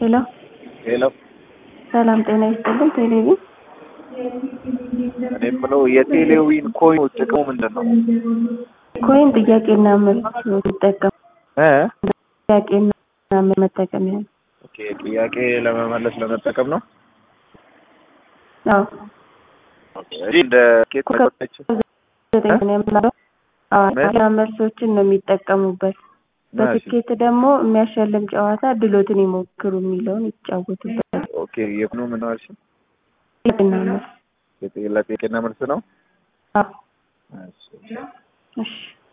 ሄሎ ሄሎ ሰላም ጤና ይስጥልን። ቴሌቪዥን እኔ የምለው የቴሌዊን ኮይን ጥቅሙ ምንድን ነው? ኮይን ጥያቄና መልስ ይጠቀሙ እ ጥያቄና መልስ መጠቀሚያ ነው። ኦኬ ጥያቄ ለመመለስ ለመጠቀም ነው። አዎ እዚህ እንደ ኬት መቆጠች ዘጠኝ ነው የምናለው። አዎ ጥያቄና መልሶችን ነው የሚጠቀሙበት። በትኬት ደግሞ የሚያሸልም ጨዋታ ድሎትን ይሞክሩ የሚለውን ይጫወቱበታል። ኦኬ የኩኑ ምን ነው አልሽኝ? ጥያቄና መልስ የጤ- ለጥያቄና መልስ ነው። አዎ እሺ እሺ